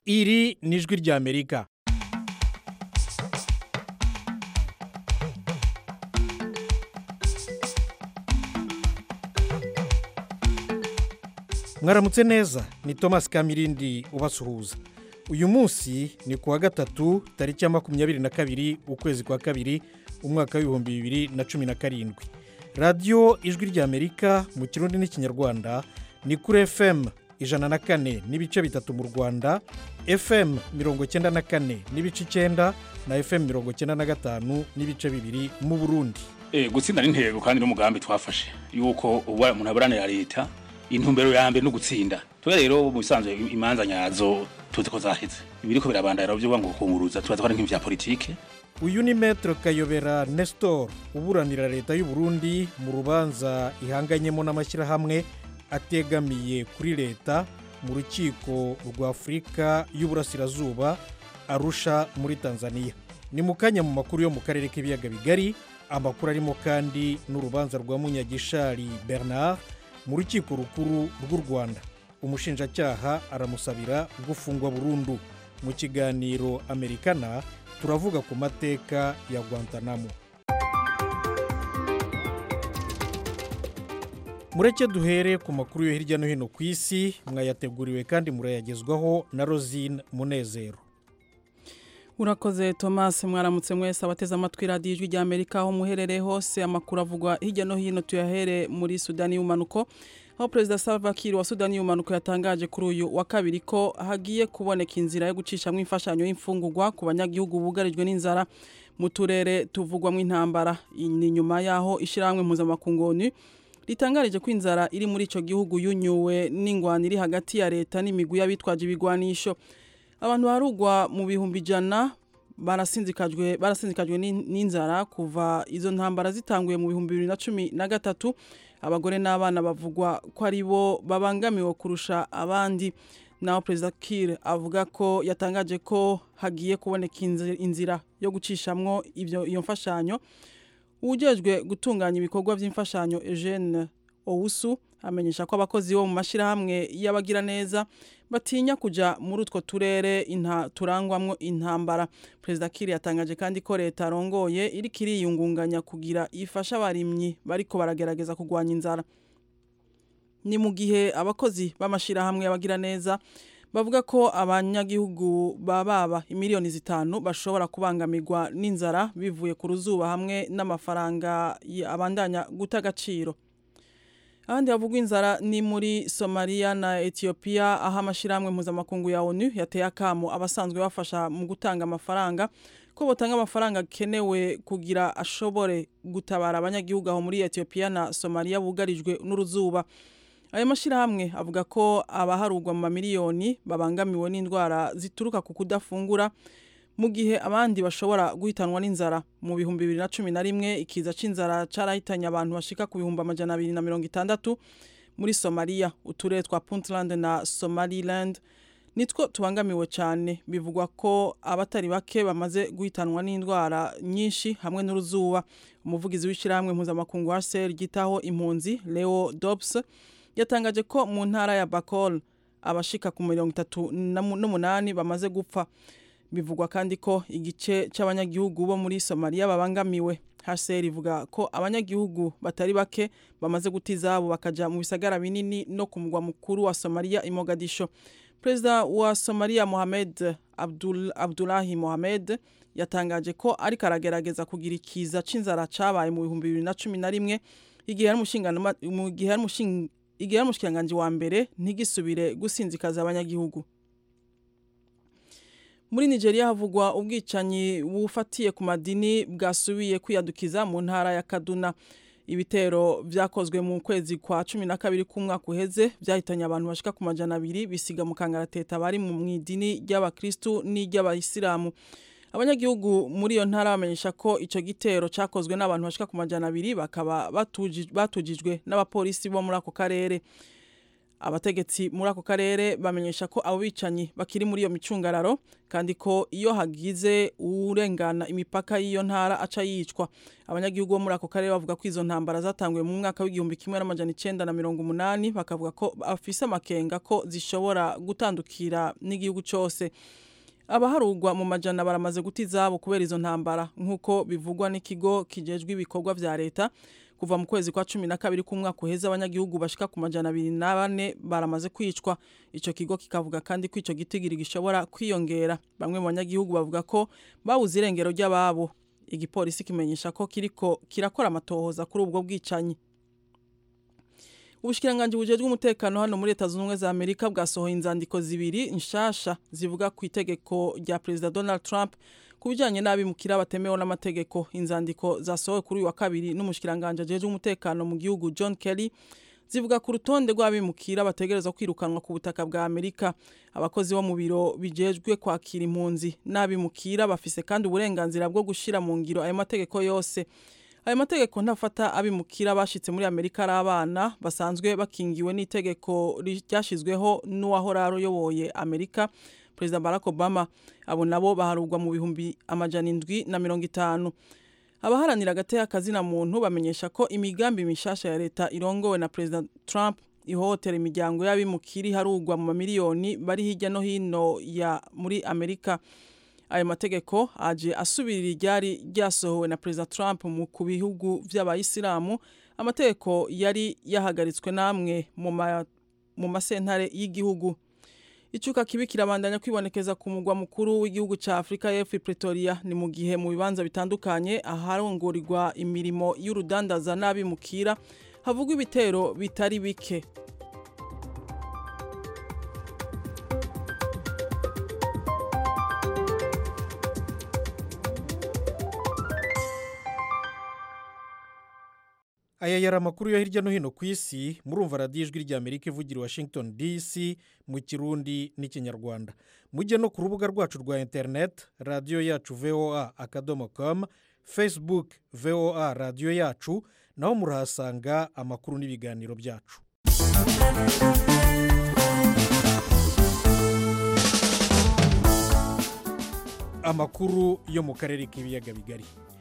iri ni ijwi ry'amerika mwaramutse neza ni thomas kamirindi ubasuhuza uyu munsi ni ku wa gatatu tariki ya makumyabiri na kabiri ukwezi kwa kabiri umwaka w'ibihumbi bibiri na cumi na karindwi radiyo ijwi ry'amerika mu kirundi n'ikinyarwanda ni kuri fm ijana na kane n'ibice bitatu mu rwanda fm mirongo icyenda na kane n'ibice icyenda na fm mirongo icyenda na gatanu n'ibice bibiri mu burundi Eh, gutsinda ni intego kandi n'umugambi twafashe yuko uba umuntu aburanira leta intumbero ya mbere no gutsinda twe rero mu bisanzwe imanza nyazo tuzi ko zaheze ibiriko birabandara byo ngo kunguruza tubaza ko ari nk'ivya politike uyu ni metero kayobera nestor uburanira leta y'u Burundi mu rubanza ihanganyemo n'amashyirahamwe ategamiye kuri leta mu rukiko rwa afurika y'uburasirazuba arusha muri tanzania ni mu kanya mu makuru yo mu karere k'ibiyaga bigari amakuru arimo kandi n'urubanza rwa munyagishari bernard mu rukiko rukuru rw'u rwanda umushinjacyaha aramusabira gufungwa burundu mu kiganiro amerikana turavuga ku mateka ya guantanamo mureke duhere ku makuru yo hirya no hino ku isi mwayateguriwe kandi murayagezwaho na rosine munezero urakoze thomas mwaramutse mwese abateze amatwi radiyo ijwi rya amerika aho muherereye hose amakuru avugwa hirya no hino tuyahere muri sudani y'umanuko aho perezida salva kiir wa sudani y'umanuko yatangaje kuri uyu wa kabiri ko hagiye kuboneka inzira yo gucishamo imfashanyo y'imfungurwa ku banyagihugu bugarijwe n'inzara mu turere tuvugwamo intambara ni nyuma y'aho ishyirahamwe mpuzamakungu onu ritangarije ko inzara iri muri icyo gihugu yunyuwe n'ingwano iri hagati ya leta n'imigwi y'abitwaje ibigwanisho abantu barugwa mu bihumbi ijana barasinzikajwe barasinzikajwe n'inzara kuva izo ntambara zitanguye mu bihumbi bibiri na cumi na gatatu abagore n'abana bavugwa ko ari bo babangamiwe kurusha abandi naho perezida Kiir avuga ko yatangaje ko hagiye kuboneka inzira yo gucishamwo iyo mfashanyo ujejwe gutunganya ibikorwa by'imfashanyo Eugene Owusu amenyesha ko abakozi bo mu mashyirahamwe y'abagiraneza batinya kujya muri utwo turere turangwamo intambara perezida Kiir yatangaje kandi ko leta arongoye iri kiriyungunganya kugira ifashe abarimyi bariko baragerageza kurwanya inzara ni mu gihe abakozi b'amashyirahamwe y'abagiraneza bavuga ko abanyagihugu bababa imiliyoni zitanu bashobora kubangamirwa n'inzara bivuye ku ruzuba hamwe n'amafaranga abandanya guta agaciro ahandi havugwa inzara ni muri somaliya na etiyopiya aho amashyirahamwe mpuzamakungu ya onu yateye akamo abasanzwe bafasha mu gutanga amafaranga ko batanga amafaranga akenewe kugira ashobore gutabara abanyagihugu aho muri etiyopiya na somaliya bugarijwe n'uruzuba ayo mashyirahamwe avuga ko abaharugwa mu mamiliyoni babangamiwe n'indwara zituruka ku kudafungura mu gihe abandi bashobora guhitanwa n'inzara mu bihumbi bibiri na cumi na rimwe ikiza cy'inzara cyarahitanye abantu bashika ku bihumbi amajana abiri na mirongo itandatu muri somaliya uturere twa puntland na somaliland nitwo tubangamiwe cyane bivugwa ko abatari bake bamaze guhitanwa n'indwara nyinshi hamwe n'uruzuba umuvugizi w'ishyirahamwe mpuzamakungu wa sel ryitaho impunzi leo dobs yatangaje ko mu ntara ya bakol abashika ku mirongo itatu n'umunani bamaze gupfa bivugwa kandi ko igice cy'abanyagihugu bo muri somaliya babangamiwe hcr ivuga ko abanyagihugu batari bake bamaze guta izabo bakajya mu bisagara binini no ku mugwa mukuru wa somaliya i mogadisho perezida wa somaliya mohamed Abdul, abdulahi mohamed yatangaje ko ariko aragerageza kugira ikiza c'inzara cabaye mu bihumbi bibiri na cumi na rimwe igihe ari umushikiranganji wa mbere ntigisubire gusinzikaza abanyagihugu muri nigeria havugwa ubwicanyi bufatiye ku madini bwasubiye kwiyadukiza mu ntara ya kaduna ibitero byakozwe mu kwezi kwa cumi na kabiri k'umwaka uheze byahitanye abantu bashika ku majana abiri bisiga mu kangarateta bari mu idini ry'abakristu n'iry'abayisilamu abanyagihugu muri iyo ntara bamenyesha ko icyo gitero cyakozwe n'abantu bashika ku majana abiri bakaba batujijwe n'abapolisi bo muri ako karere abategetsi muri ako karere bamenyesha ko abo bicanyi bakiri muri iyo micungararo kandi ko iyo hagize urengana imipaka y'iyo ntara aca yicwa abanyagihugu bo muri ako karere bavuga ko izo ntambara zatanguye mu mwaka w'igihumbi kimwe n'amajana icenda na mirongo umunani bakavuga ko bafise amakenga ko zishobora gutandukira n'igihugu cose abaharugwa mu majana baramaze guta izabo kubera izo ntambara nk'uko bivugwa n'ikigo kijejwe ibikorwa vya leta kuva mu kwezi kwa cumi na kabiri k'umwaka uheze abanyagihugu bashika ku majana abiri na bane baramaze kwicwa ico kigo kikavuga kandi ko ico gitigiri gishobora kwiyongera bamwe mu banyagihugu bavuga ko babuze irengero ry'ababo igipolisi kimenyesha ko kiriko kirakora amatohoza kuri ubwo bwicanyi ubushikiranganji bujejwe umutekano hano muri leta zunze ubumwe za amerika bwasohoye inzandiko zibiri nshasha zivuga ku itegeko rya perezida donald trump ku bijyanye n'abimukira batemewe n'amategeko inzandiko zasohowe kuri uyu wa kabiri n'umushikiranganji ajejwe umutekano mu gihugu john kelly zivuga ku rutonde rw'abimukira bategerezwa kwirukanwa ku butaka bwa amerika abakozi bo mu biro bijejwe kwakira impunzi n'abimukira bafise kandi uburenganzira bwo gushyira mu ngiro ayo mategeko yose ayo mategeko ntafata abimukira bashitse muri amerika ari abana basanzwe bakingiwe n'itegeko ryashyizweho n'uwahora ayoboye amerika perezida barack obama abo nabo baharugwa mu bihumbi amajana indwi na mirongo itanu abaharanira agateka kazina muntu bamenyesha ko imigambi mishasha ya leta irongowe na perezida trump ihohotera imiryango y'abimukiri harugwa mu mamiliyoni bari hirya no hino ya muri amerika ayo mategeko aje asubirira iryari ryasohowe na perezida trump mu ku bihugu vy'abayisilamu amategeko yari yahagaritswe namwe mu masentare y'igihugu icuka kibi kirabandanya kwibonekeza ku mugwa mukuru w'igihugu ca Afrika y'Epfo Pretoria ni mu gihe mu bibanza bitandukanye aharongorirwa imirimo y'urudandaza n'abimukira havugwa ibitero bitari bike aya yari amakuru yo hirya no hino ku isi murumva radiyo ijwi rya amerika ivugira washington dc mu kirundi n'ikinyarwanda mujye no ku rubuga rwacu rwa interineti radiyo yacu voa akadomo com facebook voa radiyo yacu naho murahasanga amakuru n'ibiganiro byacu amakuru yo mu karere k'ibiyaga bigari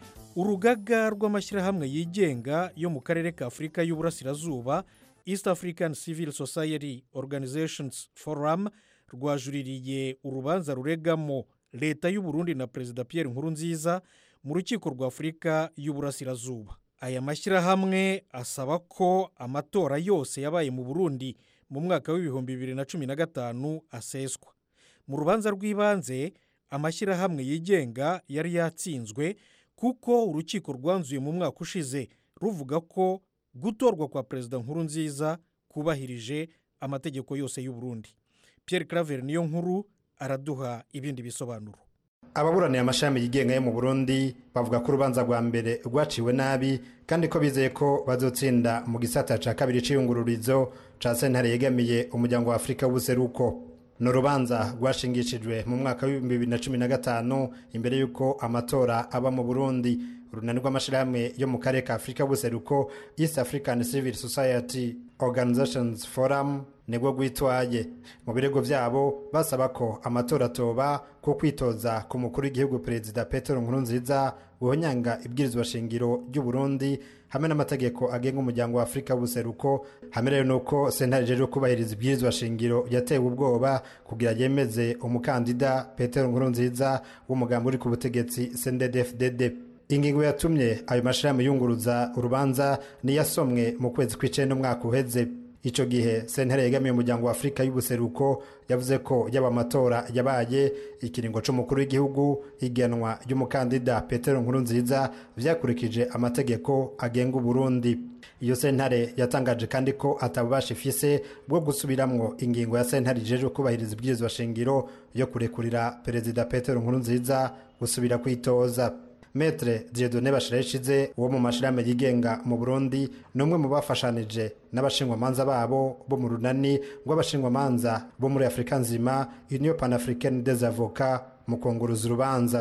urugaga rw'amashyirahamwe yigenga yo mu karere ka afurika y'uburasirazuba east african civil society organizations forum rwajuririye urubanza ruregamo leta y'uburundi na perezida pierre nkurunziza mu rukiko rwa afurika y'uburasirazuba aya mashyirahamwe asaba ko amatora yose yabaye mu burundi mu mwaka w'ibihumbi bibiri na cumi na gatanu aseswa mu rubanza rw'ibanze amashyirahamwe yigenga yari yatsinzwe kuko urukiko rwanzuye mu mwaka ushize ruvuga ko gutorwa kwa perezida nkuru nziza kubahirije amategeko yose y'u Burundi Pierre claver niyo nkuru araduha ibindi bisobanuro ababuraniye amashami yigenga yo mu burundi bavuga ko urubanza rwa mbere rwaciwe nabi kandi ko bizeye ko bazotsinda mu gisata cya kabiri cy'iyungururizo cya sentare yegamiye umuryango wa afurika w'ubuseruko ni urubanza rwashingishijwe mu mwaka w'ibihumbi bibiri na cumi na gatanu imbere y'uko amatora aba mu burundi urunani rw'amashyirahamwe yo mu karere ka afurika y'ubuseruko east african civil society organizations forum nibwo rwitwaye mu birego byabo basaba ko amatora atoba ko kwitoza ku mukuru w'igihugu perezida petero nkurunziza guhonyanga ibwirizwa shingiro ry'u Burundi hamwe n'amategeko agenga umuryango wa afurika w'ubuseruko hamwe rero nuko sentare ijejwe kubahiriza ibwirizwa shingiro yatewe ubwoba kugira yemeze umukandida petero nkurunziza w'umugambi uri ku butegetsi cnddfdd ingingo yatumye ayo mashirahamwe yunguruza urubanza niyasomwe mu kwezi kw'icenda umwaka uheze ico gihe sentare yegamiye umuryango wa afurika y'ubuseruko yavuze ko yaba amatora yabaye ikiringo c'umukuru w'igihugu igenwa ry'umukandida petero nkurunziza vyakurikije amategeko agenga uburundi iyo sentare yatangaje kandi ko atabubasha ifise bwo gusubiramwo ingingo ya sentare ijejwe kubahiriza ibwirizwa shingiro yo kurekurira perezida petero nkurunziza gusubira kwitoza metre diedone bashirayishize uwo mu mashirahamwe yigenga mu burundi ni umwe mu bafashanije n'abashingwamanza babo bo mu runani rw'abashingwamanza bo muri afurika nzima union panafricaine des avocats mu kunguruza urubanza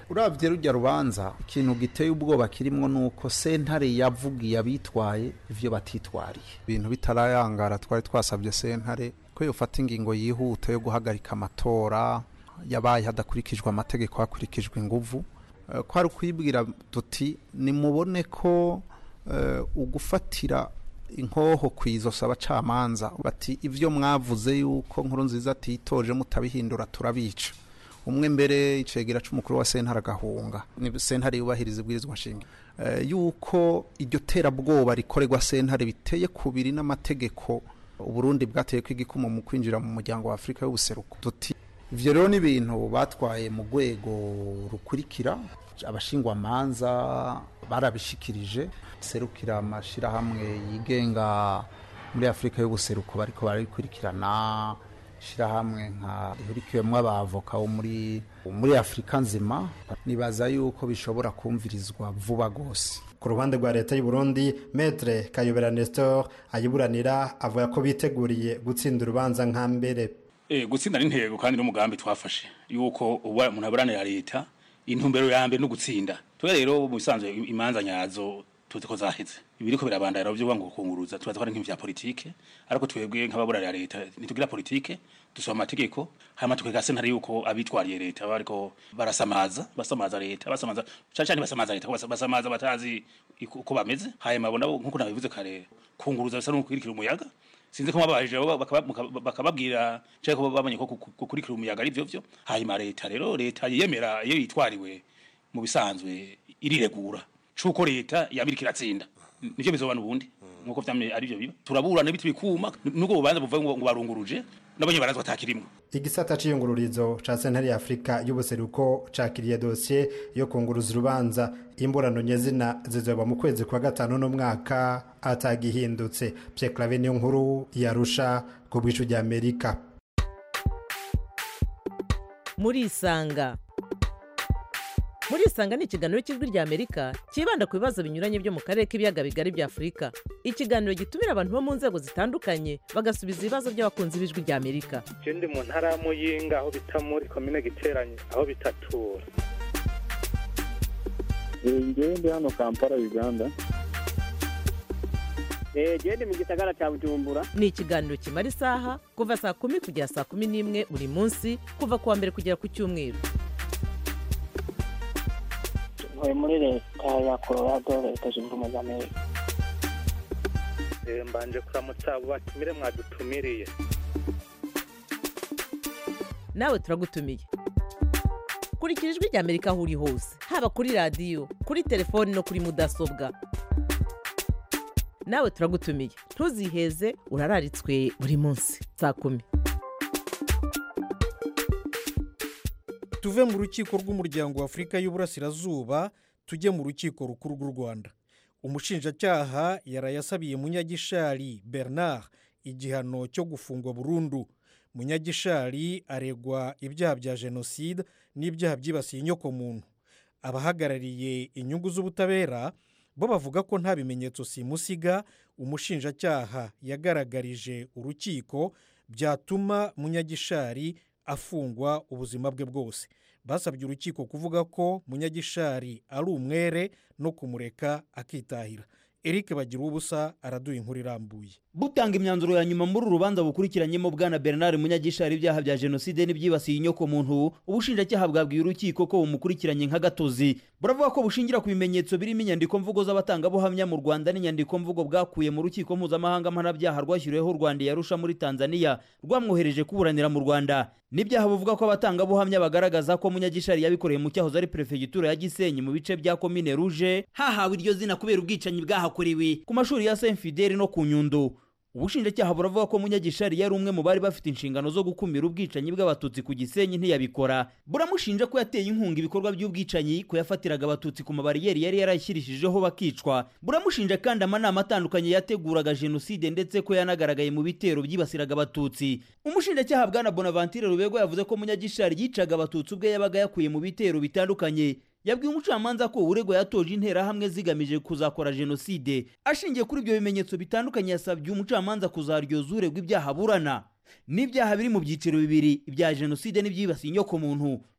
urabye rujya rubanza ikintu giteye ubwoba kirimo ni uko sentare yavugiye abitwaye ibyo batitwariye ibintu bitarayangara twari twasabye sentare ko yofata ingingo yihuta yo guhagarika amatora yabaye hadakurikijwe amategeko hakurikijwe inguvu Eh, kwari kwibwira tuti nimubone ko eh, ugufatira inkoho ku izosi abacamanza bati ibyo mwavuze yuko nkuru nziza atitoje mutabihindura turabica umwe mbere icegera c'umukuru wa sentare agahunga ni sentare yubahiriza ibwirizwa nshinga Eh, yuko iryo terabwoba rikorerwa sentare biteye kubiri n'amategeko uburundi bwateye ko igikumo mu kwinjira mu muryango wa afurika y'ubuseruko tuti ivyo rero ni ibintu batwaye mu rwego rukurikira abashingwamanza barabishikirije serukira amashirahamwe yigenga muri afurika y'ubuseruko bariko barabikurikirana shirahamwe nka rihurikiwemwo abavoka bo muri muri afurika nzima nibaza yuko bishobora kumvirizwa vuba gose ku ruhande rwa leta y'u Burundi metre kayobera nestor ayiburanira avuga ko biteguriye gutsinda urubanza nka mbere Eh gutsinda ni intego kandi n'umugambi twafashe yuko uba umuntu aburanira leta intumbero ya mbere no gutsinda twe rero mu bisanzwe imanza nyazo tuzi ko zaheze ibiriko birabandara byo ngo kunguruza tubaza ko ari nk'ivya politike ariko twebwe nk'ababuranira leta nitugira politike dusoma amategeko hama tukega sentare yuko abitwariye leta bariko barasamaza basamaza leta basamaza cyane cyane basamaza leta basa- basamaza batazi iko- uko bameze hanyuma bo nabo nkuko nabivuze kare kunguruza bisa no kwirikira umuyaga sinzi ko mabajije bo bakaba- muka- bakababwira cyangwa ko babonye ko ku- ku- gukurikira umuyaga ari byo byo hanyuma leta rero leta yiyemera iyo yitwariwe mu bisanzwe iriregura cuko leta yabirika iratsinda nivyo bizobana ubundi nkuko vyamye ari byo biba turaburana biti bikuma nuko bubanza buvuga ngo ngo barunguruje nabonye barazwa atakirimwe igisata c'iyungururizo ca sentare ya afurika y'ubuseruko cakiriye dosiye yo kunguruza urubanza imburano nyezina zizoba mu kwezi kwa gatanu n'umwaka atagihindutse pye clave niyo nkuru yarusha ku bwicu rya amerika murisanga murisanga ni ikiganiro cy'ijwi rya amerika cyibanda ku bibazo binyuranye byo mu karere k'ibiyaga bigari bya afurika ikiganiro gitumira abantu bo mu nzego zitandukanye bagasubiza ibibazo by'abakunzi b'ijwi rya amerika je ndi mu ntara ya muyinga aho bita muri komine giteranye aho bitatura ngewe ndi hano kampala uganda genda mu gisagara cya bujumbura ni ikiganiro kimara isaha kuva saa kumi kugera saa kumi n'imwe buri munsi kuva ku wa mbere kugera ku cyumweru ntuye muri leta ya colorado leta zunze ubumwe za amerika Eh, mbanje kuramutsa abo batumire mwadutumiriye nawe turagutumiye kurikira ijwi rya amerika aho uri hose haba kuri radiyo kuri telefoni no kuri mudasobwa nawe turagutumiye ntuziheze urararitswe buri munsi saa kumi tuve mu rukiko rw'umuryango wa afurika y'uburasirazuba tujye mu rukiko rukuru rw'u rwanda umushinjacyaha yarayasabiye munyagishari bernard igihano cyo gufungwa burundu munyagishari aregwa ibyaha bya jenoside n'ibyaha byibasiye inyokomuntu abahagarariye inyungu z'ubutabera bo bavuga ko nta bimenyetso simusiga umushinjacyaha yagaragarije urukiko byatuma munyagishari afungwa ubuzima bwe bwose basabye urukiko kuvuga ko munyagishari ari umwere no kumureka akitahira eric bagira ubusa araduha inkuru irambuye butanga imyanzuro ya nyuma muri uru rubanza bukurikiranyemo bwana bernard munyagishari ibyaha bya jenoside n'ibyibasiye inyokomuntu ubushinjacyaha bwabwiye urukiko ko bumukurikiranye nk'agatozi buravuga ko bushingira ku bimenyetso birimo inyandiko mvugo z'abatangabuhamya mu rwanda n'inyandiko mvugo bwakuye mu rukiko mpuzamahanga mpanabyaha rwashyiriweho u rwanda yarusha muri tanzania rwamwohereje kuburanira mu rwanda n'ibyaha buvuga ko abatangabuhamya bagaragaza ko munyagishari yabikoreye mu cyahoze ari perefegitura ya gisenyi mu bice bya komine ruje hahawe iryo zina kubera ubwicanyi bwahakorewe ku mashuri ya saint fideli no ku nyundo ubushinjacyaha buravuga ko munyagishari yari umwe mu bari bafite inshingano zo gukumira ubwicanyi bw'abatutsi ku gisenyi ntiyabikora buramushinja ko yateye inkunga ibikorwa by'ubwicanyi ko yafatiraga abatutsi ku mabariyeri yari yarayishyirishijeho bakicwa buramushinja kandi amanama atandukanye yateguraga jenoside ndetse ko yanagaragaye mu bitero byibasiraga abatutsi umushinjacyaha bwana bonaventure rubego yavuze ko munyagishari yicaga abatutsi ubwe yabaga yakuye mu bitero bitandukanye yabwiye umucamanza ko uregwa yatoje interahamwe zigamije kuzakora jenoside ashingiye kuri ibyo bimenyetso bitandukanye yasabye umucamanza kuzaryoza uregwa ibyaha aburana n'ibyaha biri mu byiciro bibiri ibya jenoside n'ibyibasiye inyokomuntu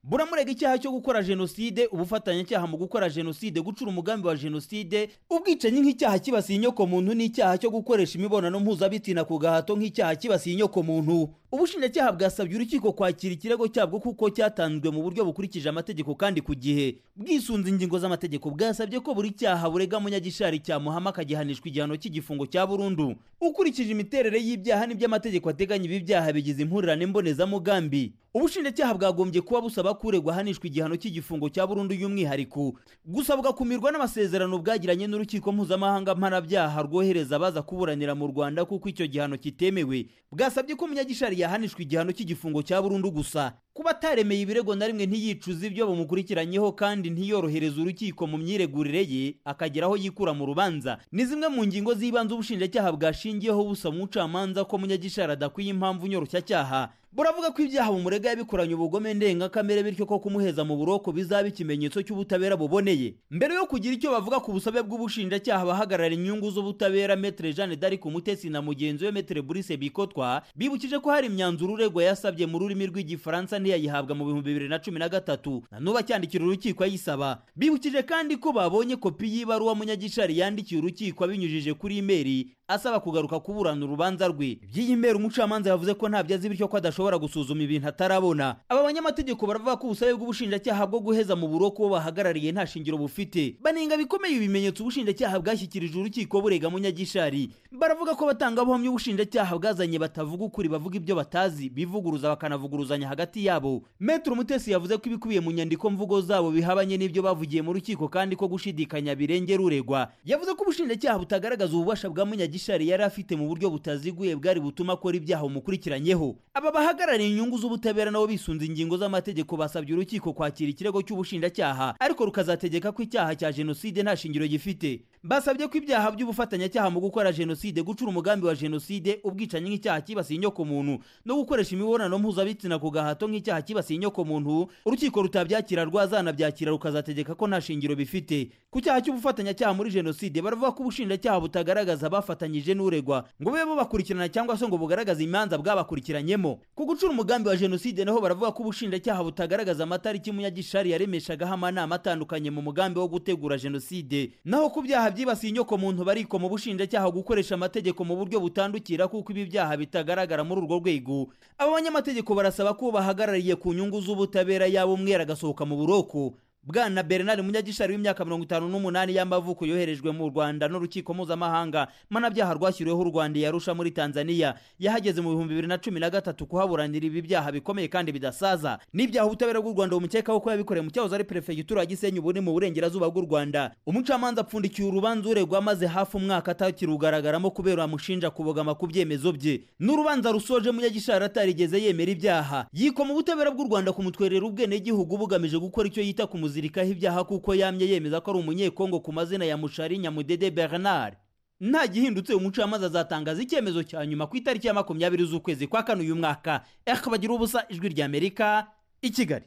buramurega icyaha cyo gukora jenoside ubufatanyacyaha mu gukora jenoside gucura umugambi wa jenoside ubwicanyi nk'icyaha kibasiye inyoko muntu n'icyaha cyo gukoresha imibonano mpuzabitsina ku gahato nk'icyaha kibasiye inyoko muntu ubushinjacyaha bwasabye urukiko kwakira ikirego cyabwo kuko cyatanzwe mu buryo bukurikije amategeko kandi ku gihe bwisunze ingingo z'amategeko bwasabye ko buri cyaha burega munyagishari cyamuhama akagihanishwa igihano cy'igifungo cya burundu ukurikije imiterere y'ibyaha n'ibyo amategeko ateganya ibi byaha bigize impurirane mbonezamugambi ubushinjacyaha bwagombye kuba busaba kuregwa ahanishwa igihano cy'igifungo cya burundu y'umwihariko gusa bugakumirwa n'amasezerano bwagiranye n'urukiko mpuzamahanga mpanabyaha rwohereza abaza kuburanira mu rwanda kuko icyo gihano kitemewe bwasabye ko munyagishari yahanishwa igihano cy'igifungo cya burundu gusa kuba ataremeye ibirego na rimwe ntiyicuze ibyo bamukurikiranyeho kandi ntiyorohereza urukiko mu myiregurire ye akagera aho yikura mu rubanza ni zimwe mu ngingo z'ibanze ubushinjacyaha bwashingiyeho busaba umucamanza ko munyagishari adakwiye impamvu nyoroshyacyaha buravuga ko ibyaha bumurega yabikoranye ubugome ndengakamere bityo ko kumuheza mu buroko bizaba ikimenyetso cy'ubutabera buboneye mbere yo kugira icyo bavuga ku busabe bw'ubushinjacyaha abahagarara inyungu z'ubutabera metre jeanne d'arc umutesi na mugenzi we metre brice bikotwa bibukije ko hari imyanzuro uregwa yasabye mu rurimi rw'igifaransa ntiyayihabwa mu bihumbi bibiri na cumi na gatatu na n'ubu acyandikira urukiko ayisaba bibukije kandi ko babonye kopi y'ibaruwa munyagishari yandikiye urukiko abinyujije kuri imeri asaba kugaruka kuburana urubanza rwe by'iyi mbere umucamanza yavuze ko ntabyo azi bityo ko adashobora gusuzuma ibintu atarabona aba banyamategeko baravuga ko ubusabe bw'ubushinjacyaha bwo guheza mu buroko bo bahagarariye nta shingiro bufite banenga bikomeye ibimenyetso ubushinjacyaha bwashyikirije urukiko burega munyagishari baravuga ko abatangabuhamya ubushinjacyaha bwazanye batavuga ukuri bavuga ibyo batazi bivuguruza bakanavuguruzanya hagati yabo metero umutesi yavuze ko ibikubiye mu nyandiko mvugo zabo bihabanye n'ibyo bavugiye mu rukiko kandi ko gushidikanya birengera uregwa yavuze ko ubushinjacyaha butagaragaza ububasha bwa munyagishari yari afite mu buryo butaziguye bwari butuma akora ibyaha bumukurikiranyeho aba bahagarariye inyungu z'ubutabera nabo bisunze ingingo z'amategeko basabye urukiko kwakira ikirego cy'ubushinjacyaha ariko rukazategeka ko icyaha cya jenoside nta shingiro gifite basabye ko ibyaha by'ubufatanyacyaha mu gukora jenoside gucura umugambi wa jenoside ubwicanyi nk'icyaha kibasiye inyoko muntu no gukoresha imibonano mpuzabitsina ku gahato nk'icyaha kibasiye inyoko muntu urukiko rutabyakira rwazanabyakira rukazategeka ko nta shingiro bifite ku cyaha cy'ubufatanyacyaha muri jenoside baravuga ko ubushinjacyaha butagaragaza abafatanyije n'uregwa ngo bube bubakurikirana cyangwa se ngo bugaragaze imanza bwabakurikiranyemo ku gucura umugambi wa jenoside naho baravuga ko ubushinjacyaha butagaragaza amatariki munyagishari yaremeshagaho amanama atandukanye mu mugambi wo gutegura jenoside naho ku byaha byibasiye inyoko muntu bariko mu bushinjacyaha gukoresha amategeko mu buryo butandukira kuko ibi byaha bitagaragara muri urwo rwego aba banyamategeko barasaba ko bahagarariye ku nyungu z'ubutabera yaba umwera agasohoka mu buroko bwana bernard munyagishari w'imyaka mirongo itanu n'umunani y'amavuko yoherejwe mu rwanda n'urukiko mpuzamahanga mpanabyaha rwashyiriweho u rwanda yarusha muri tanzania yahageze mu bihumbi bibiri na cumi na gatatu kuhaburanira ibi byaha bikomeye kandi bidasaza n'ibyaha ubutabera bw'u rwanda bumukekaho ko yabikoreye mu cyahoze ari perefegitura ya gisenyi ubu ni mu burengerazuba bw'u rwanda umucamanza apfundikiye urubanza uregwa maze hafi umwaka atakirugaragaramo kubera amushinja kubogama ku byemezo bye n'urubanza rusoje munyagishari atarigeze yemera ibyaha yikoma ubutabera bw'u rwanda kumutwerera ubwenegihugu bugamije gukora icyo yita ku kumuzirikaho ibyaha kuko yamye yemeza ko ari umunyekongo ku mazina ya mushari nyamudede bernard nta gihindutse umucamanza azatangaza icyemezo cya nyuma ku itariki ya makumyabiri z'ukwezi kwa kane uyu mwaka bagira ubusa ijwi ry'amerika i kigali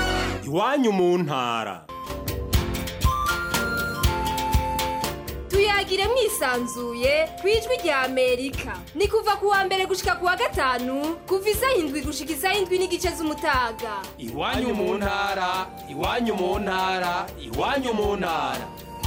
iwanyu mu ntara tuyagire mwisanzuye ku ijwi rya amerika ni kuva ku wa mbere gushika ku wa gatanu kuva isaha indwi gushika isaha indwi n'igice z'umutaga iwanyu mu ntara iwanyu mu ntara iwanyu mu ntara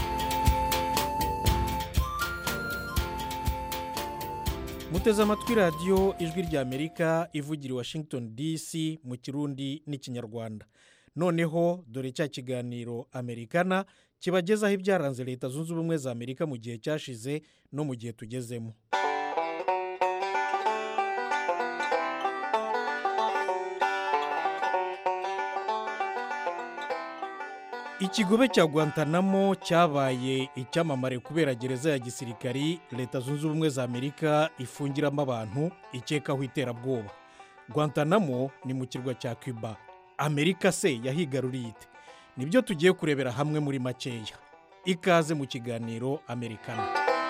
muteze amatwi radiyo ijwi rya amerika ivugira i washington dc mu kirundi n'ikinyarwanda noneho dore cya kiganiro amerikana kibagezaho ibyaranze leta zunze ubumwe za amerika mu gihe cyashize no mu gihe tugezemo ikigobe cya guantanamo cyabaye icyamamare kubera gereza ya gisirikari leta zunze ubumwe za amerika ifungiramo abantu ikekaho iterabwoba guantanamo ni mu kirwa cya cuba amerika se yahigaruriye ite nibyo tugiye kurebera hamwe muri makeya ikaze mu kiganiro amerikana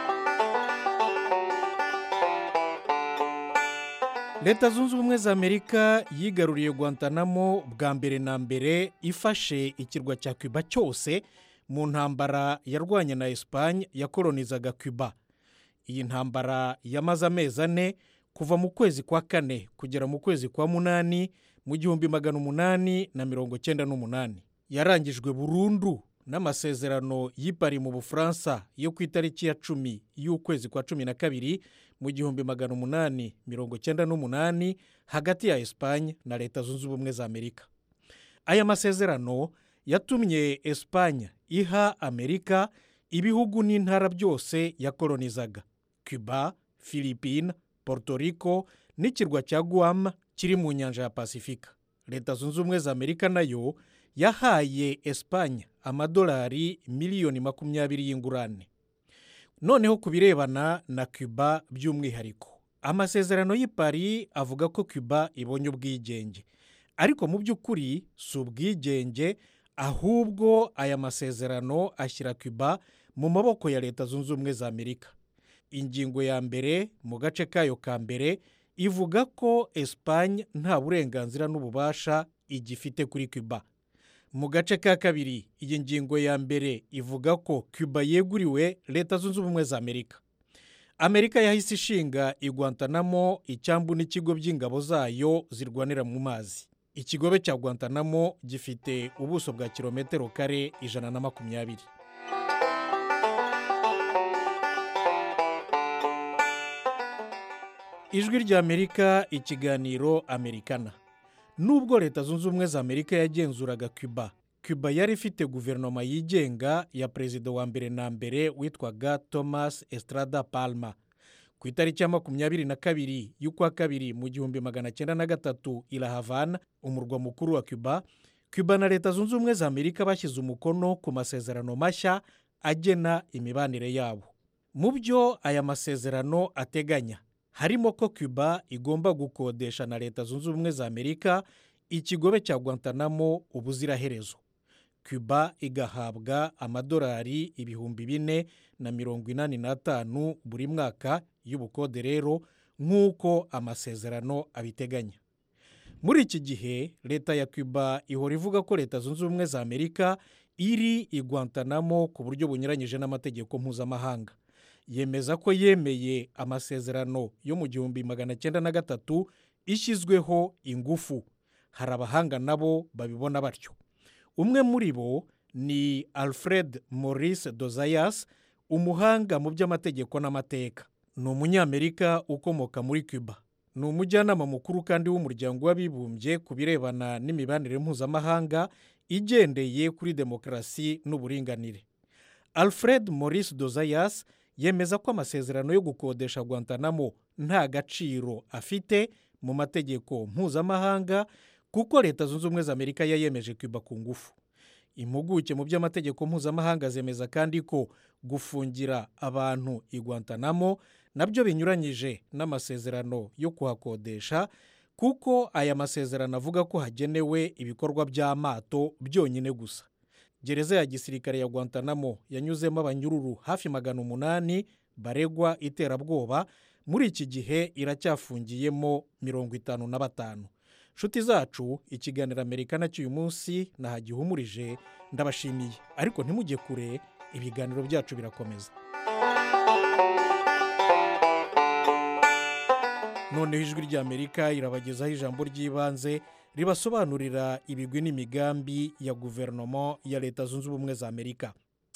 leta zunze ubumwe za amerika yigaruriye guantanamo bwa mbere na mbere ifashe ikirwa cya cuba cyose mu ntambara yarwanye na esipanye yakoronizaga cuba iyi ntambara yamaze amezi ane kuva mu kwezi kwa kane kugera mu kwezi kwa munani mu gihumbi magana umunani na mirongo cyenda n'umunani yarangijwe burundu n'amasezerano y'ipari mu bufaransa yo ku itariki ya cumi y'ukwezi kwa cumi na kabiri mu gihumbi magana umunani mirongo cyenda n'umunani hagati ya esipanye na leta zunze ubumwe za amerika aya masezerano yatumye esipanye iha amerika ibihugu n'intara byose yakolonizaga cuba philippine Puerto Rico n'ikirwa cya guam kiri mu nyanja ya pasifika leta zunze ubumwe za amerika nayo yahaye esipanye amadolari miliyoni makumyabiri y'ingurane noneho ku birebana na cuba by'umwihariko amasezerano y'i Paris avuga ko cuba ibonye ubwigenge ariko mu by'ukuri si ubwigenge ahubwo aya masezerano ashyira cuba mu maboko ya leta zunze ubumwe za amerika ingingo ya mbere mu gace kayo ka mbere ivuga ko esipanye nta burenganzira n'ububasha igifite kuri cuba mu gace ka kabiri iyi ngingo ya mbere ivuga ko cuba yeguriwe leta zunze ubumwe za amerika amerika yahise ishinga igwantanamo icyambu n'ikigo by'ingabo zayo zirwanira mu mazi ikigobe cya gwantanamo gifite ubuso bwa kilometero kare ijana na makumyabiri ijwi rya amerika ikiganiro amerikana nubwo leta zunze ubumwe za amerika yagenzuraga cuba cuba yari ifite guverinoma yigenga ya perezida wa mbere na mbere witwaga thomas estrada palma ku itariki ya makumyabiri na kabiri y'ukwa kabiri mu gihumbi magana cyenda na gatatu i La Havana umurwa mukuru wa cuba cuba na leta zunze ubumwe za amerika bashyize umukono ku masezerano mashya agena imibanire yabo mu byo aya masezerano ateganya harimo ko cuba igomba gukodesha na leta zunze ubumwe za amerika ikigobe cya guantanamo ubuziraherezo cuba igahabwa amadolari ibihumbi bine na mirongo inani n'atanu buri mwaka y'ubukode rero nk'uko amasezerano abiteganya muri iki gihe leta ya cuba ihora ivuga ko leta zunze ubumwe za amerika iri igwantanamo ku buryo bunyuranyije n'amategeko mpuzamahanga yemeza ko yemeye amasezerano yo mu gihumbi magana cyenda na gatatu ishyizweho ingufu hari abahanga nabo babibona batyo umwe muri bo ni alfred maurice dozayas umuhanga mu by'amategeko n'amateka ni umunyamerika ukomoka muri cuba ni umujyanama mukuru kandi w'umuryango w'abibumbye ku birebana n'imibanire mpuzamahanga igendeye kuri demokarasi n'uburinganire alfred maurice dozayas yemeza ko amasezerano yo gukodesha guantanamo nta gaciro afite mu mategeko mpuzamahanga kuko leta zunze ubumwe za amerika yayemeje cuba ku ngufu impuguke mu by'amategeko mpuzamahanga zemeza kandi ko gufungira abantu i guantanamo nabyo binyuranyije n'amasezerano yo kuhakodesha kuko aya masezerano avuga ko hagenewe ibikorwa by'amato byonyine gusa gereza ya gisirikare ya guantanamo yanyuzemo abanyururu hafi magana umunani baregwa iterabwoba muri iki gihe iracyafungiyemo mirongo itanu na batanu nshuti zacu ikiganiro amerika cy'uyu munsi nahagihumurije ndabashimiye ariko ntimujye kure ibiganiro byacu birakomeza noneho ijwi ry'amerika irabagezaho ijambo ry'ibanze ribasobanurira ibigwi n'imigambi ya guverinoma ya leta zunze ubumwe za amerika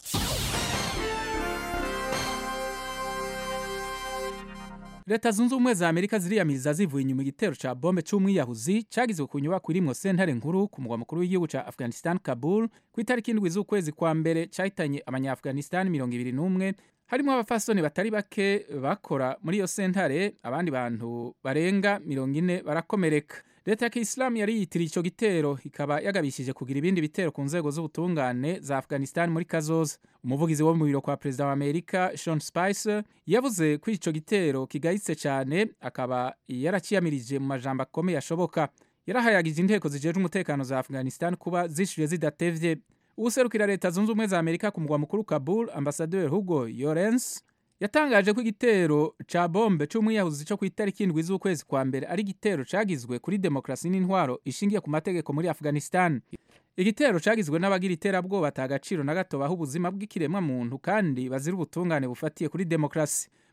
leta zunze ubumwe za amerika ziriyamiriza zivuye inyuma igitero cya bombe cy'umwiyahuzi cyagizwe ku nyubako irimwo sentare nkuru ku mugwa mukuru w'igihugu cya afghanistan kabul ku itariki indwi z'ukwezi kwa mbere cyahitanye abanyafghanistan mirongo ibiri n'umwe harimo abafasoni batari bake bakora muri iyo sentare abandi bantu barenga mirongo ine barakomereka leta ya kisilamu yari yitiriye icyo gitero ikaba yagabishije kugira ibindi bitero ku nzego z'ubutungane za afghanistan muri kazoza umuvugizi wo mu biro kwa perezida wa amerika sean spicer yavuze ko icyo gitero kigayitse cyane akaba yarakiyamirije mu majambo akomeye ashoboka yarahayagije inteko zijejwe umutekano za afghanistan kuba zishyuye zidatevye uwuserukira leta zunze ubumwe za amerika ku mugwa mukuru kabul ambasaderi hugo yorens yatangaje ko igitero ca bombe c'umwiyahuzi co ku itariki indwi z'ukwezi kwa mbere ari igitero cagizwe kuri demokarasi n'intwaro ishingiye ku mategeko muri afghanistan igitero cagizwe n'abagira iterabwoba ata gaciro na gato baha ubuzima bw'ikiremwa muntu kandi bazira ubutungane bufatiye kuri demokarasi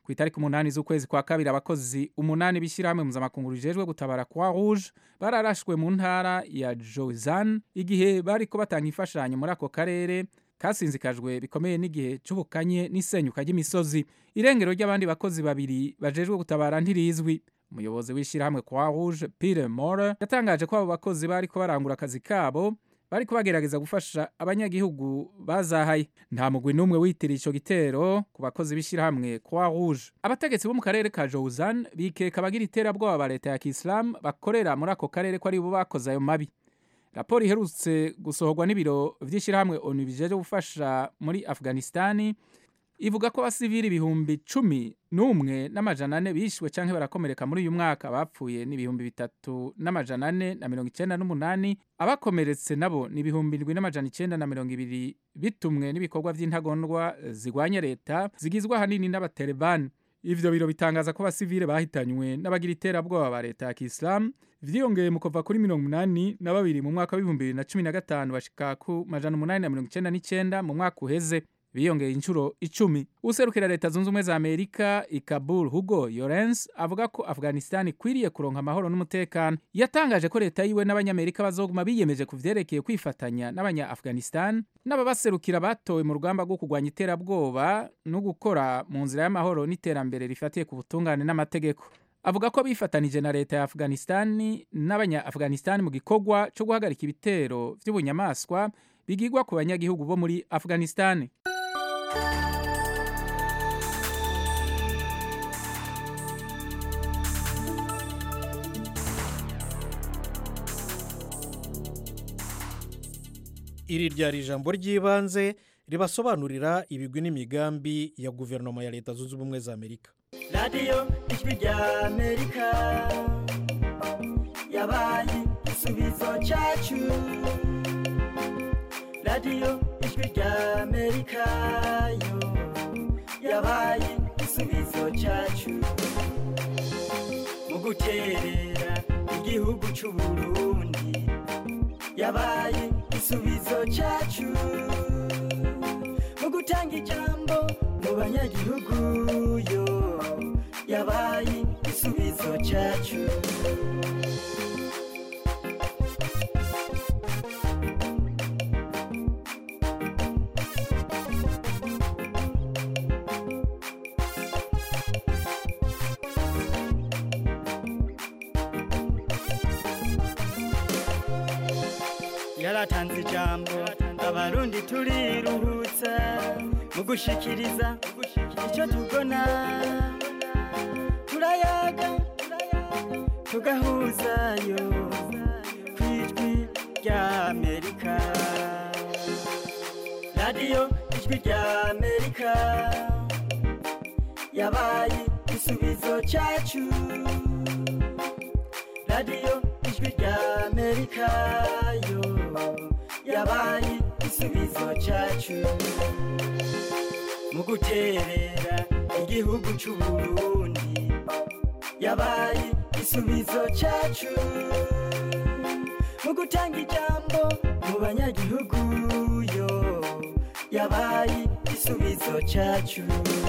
ku itariki umunani z'ukwezi kwa kabiri abakozi umunani b'ishyirahamwe mpuzamakungu rijejwe gutabara kwa rouge bararashwe mu ntara ya jozan igihe bariko batanga imfashanyo muri ako karere kasinzikajwe bikomeye n'igihe c'ubukanye n'isenyuka ry'imisozi irengero ry'abandi bakozi babiri bajejwe gutabara ntirizwi umuyobozi w'ishyirahamwe kwa rouge pire more yatangaje ko abo bakozi bariko barangura akazi kabo bariko bagerageza gufasha abanyagihugu bazahaye nta mugwi n'umwe witiriye ico gitero ku bakozi b'ishyirahamwe kwa rouge abategetsi bo mu karere ka jozan bikeka abagira iterabwoba ba leta ya kisilamu bakorera muri ako karere ko ari bo bakoze ayo mabi raporo iherutse gusohorwa n'ibiro vy'ishyirahamwe onu bijeje gufasha muri afghanistani ivuga ko abasivili ibihumbi cumi n'umwe n'amajana ane bishwe canke barakomereka muri uyu mwaka bapfuye n'ibihumbi bitatu n'amajana ane na mirongo icenda n'umunani abakomeretse nabo ni ibihumbi ndwi n'amajana icenda na mirongo ibiri bitumwe n'ibikorwa vy'intagondwa zigwanya leta zigizwe ahanini n'abatalibani ivyo biro bitangaza ko abasivile bahitanywe n'abagira iterabwoba ba leta ya kisilamu vyiyongeye mu kuva kuri mirongo umunani na babiri mu mwaka w'ibihumbi bibiri na cumi na gatanu bashika ku majana umunani na mirongo icenda n'icenda mu mwaka uheze biyongeye inshuro icumi userukira leta zunze ubumwe za amerika i kabul hugo yorens avuga ko afghanistan ikwiriye kuronka amahoro n'umutekano yatangaje ko leta yiwe n'abanyamerika bazoguma biyemeje ku vyerekeye kwifatanya n'abanya afghanistan n'ababaserukira batowe mu rugamba rwo kurwanya iterabwoba no gukora mu nzira y'amahoro n'iterambere rifatiye ku butungane n'amategeko avuga ko bifatanije na leta ya afghanistan n'abanya afghanistan mu gikorwa cyo guhagarika ibitero vy'ubunyamaswa bigirwa ku banyagihugu bo muri afghanistan iri ryari ijambo ry'ibanze ribasobanurira ibigwi n'imigambi ya guverinoma ya leta zunze ubumwe za amerika radiyo ijwi rya amerika yabaye igisubizo cyacu radiyo ijwi rya amerika yo yabaye igisubizo cyacu mu guterera igihugu cy'u burundi yabaye igisubizo cyacu mu gutanga ijambo mu banyagihugu yo yabaye igisubizo cyacu yaratanze ijambo abarundi turiruhutsa mu gushikiriza icyo tubona turayaga tugahuzayo ku ijwi rya amerika radiyo ijwi rya amerika yabaye igisubizo cyacu radiyo ijwi rya amerika yo yabaye igisubizo cyacu mu guterera igihugu cy'u burundi yabaye igisubizo cyacu mu gutanga ijambo mu banyagihugu yo yabaye igisubizo cyacu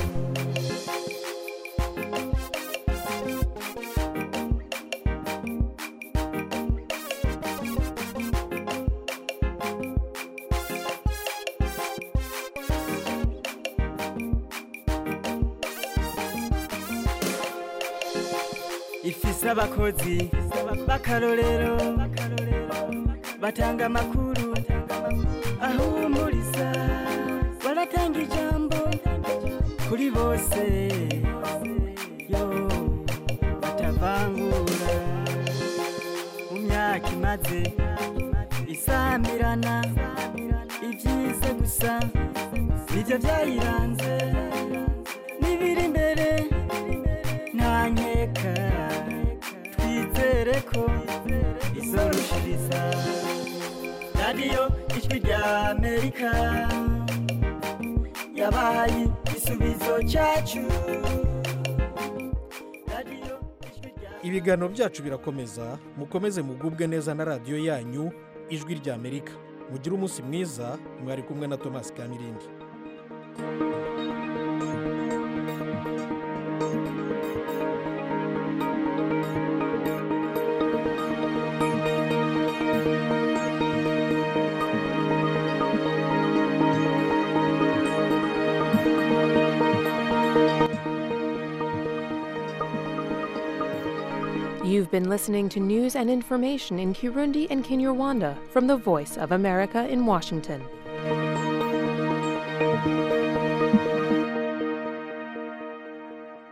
ifise abakozi b'akarorero batanga amakuru ahumuriza baratanga ijambo kuri bose yo batavangura mu myaka imaze isamirana ibyiza gusa nibyo byayiranze n'ibiri imbere nta nkeka twizere ko izorushiriza radiyo ijwi rya amerika yabaye igisubizo cyacu ibiganiro byacu birakomeza mukomeze mugubwe neza na radiyo yanyu ijwi rya amerika mugire umunsi mwiza mwari kumwe na tomasi kamirindi You've been listening to news and information in Kirundi and Kinyarwanda from the Voice of America in Washington.